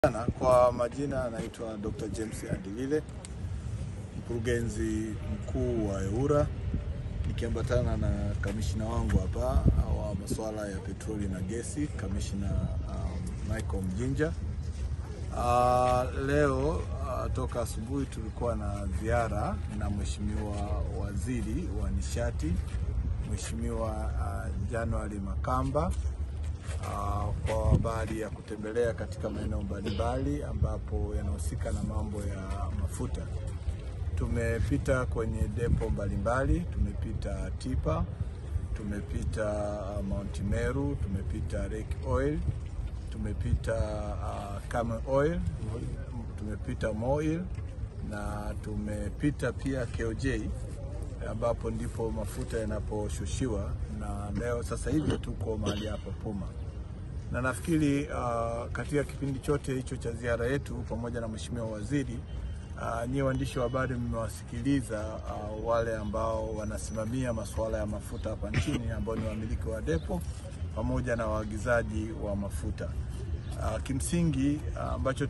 Sana kwa majina anaitwa Dr. James Andilile, mkurugenzi mkuu wa EWURA, nikiambatana na kamishina wangu hapa wa masuala ya petroli na gesi, kamishina um, Michael Mjinja. Uh, leo uh, toka asubuhi tulikuwa na ziara na Mheshimiwa Waziri wa Nishati, Mheshimiwa uh, January Makamba Uh, kwa habari ya kutembelea katika maeneo mbalimbali ambapo yanahusika na mambo ya mafuta. Tumepita kwenye depo mbalimbali, tumepita Tipa, tumepita uh, Mount Meru, tumepita Lake Oil, tumepita uh, Camel Oil, tumepita Moil na tumepita pia KOJ ambapo ndipo mafuta yanaposhushiwa, na leo sasa hivi tuko mahali hapa Puma, na nafikiri uh, katika kipindi chote hicho cha ziara yetu pamoja na mheshimiwa waziri uh, nyie waandishi wa habari mmewasikiliza uh, wale ambao wanasimamia masuala ya mafuta hapa nchini ambao ni wamiliki wa depo pamoja na waagizaji wa mafuta. Uh, kimsingi ambacho uh,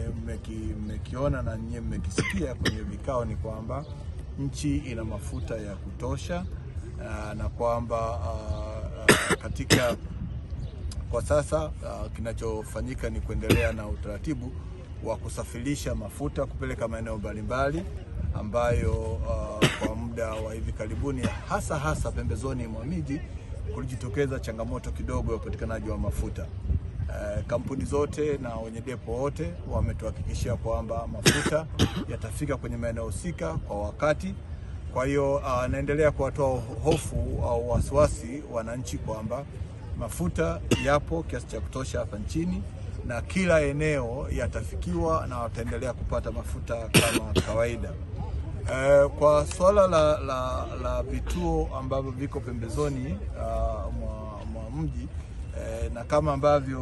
tumekiona na nyie mmekisikia kwenye vikao ni kwamba nchi ina mafuta ya kutosha uh, na kwamba uh, uh, katika kwa sasa uh, kinachofanyika ni kuendelea na utaratibu wa kusafirisha mafuta kupeleka maeneo mbalimbali ambayo uh, kwa muda wa hivi karibuni hasa hasa pembezoni mwa miji kulijitokeza changamoto kidogo ya upatikanaji wa mafuta. Uh, kampuni zote na wenye depo wote wametuhakikishia kwamba mafuta yatafika kwenye maeneo husika kwa wakati. Kwa hiyo uh, naendelea kuwatoa hofu au wasiwasi wananchi kwamba mafuta yapo kiasi cha kutosha hapa nchini na kila eneo yatafikiwa na wataendelea kupata mafuta kama kawaida. Uh, kwa suala la, la, la vituo ambavyo viko pembezoni uh, mwa, mwa mji uh, na kama ambavyo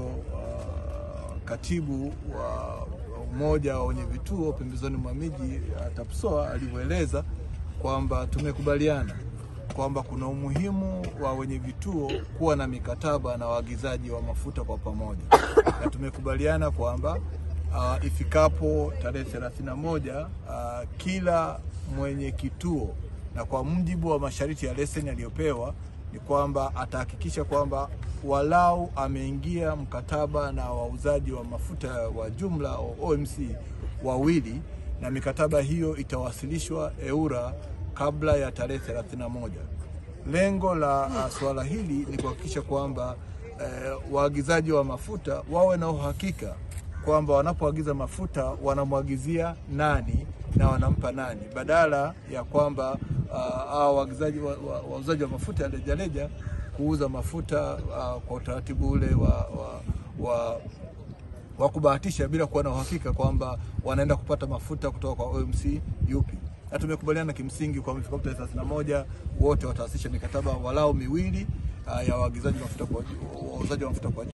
uh, katibu wa umoja wa wenye vituo pembezoni mwa miji uh, TAPSOA alivyoeleza kwamba tumekubaliana kwamba kuna umuhimu wa wenye vituo kuwa na mikataba na waagizaji wa mafuta kwa pamoja, na tumekubaliana kwamba uh, ifikapo tarehe thelathini na moja uh, kila mwenye kituo na kwa mujibu wa masharti ya leseni aliyopewa ni kwamba atahakikisha kwamba walau ameingia mkataba na wauzaji wa mafuta wa jumla OMC wawili, na mikataba hiyo itawasilishwa EWURA kabla ya tarehe 31. Lengo la uh, suala hili ni kuhakikisha kwamba uh, waagizaji wa mafuta wawe na uhakika kwamba wanapoagiza mafuta wanamwagizia nani na wanampa nani, badala ya kwamba uh, waagizaji wauzaji wa, wa, wa mafuta ya rejareja kuuza mafuta uh, kwa utaratibu ule wa, wa, wa wa kubahatisha bila kuwa na uhakika kwamba wanaenda kupata mafuta kutoka kwa OMC yupi na tumekubaliana kimsingi kwa ifikapo tarehe thelathini na moja wote watawasilisha mikataba walau miwili uh, ya waagizaji mafuta kwa wauzaji wa mafuta kwa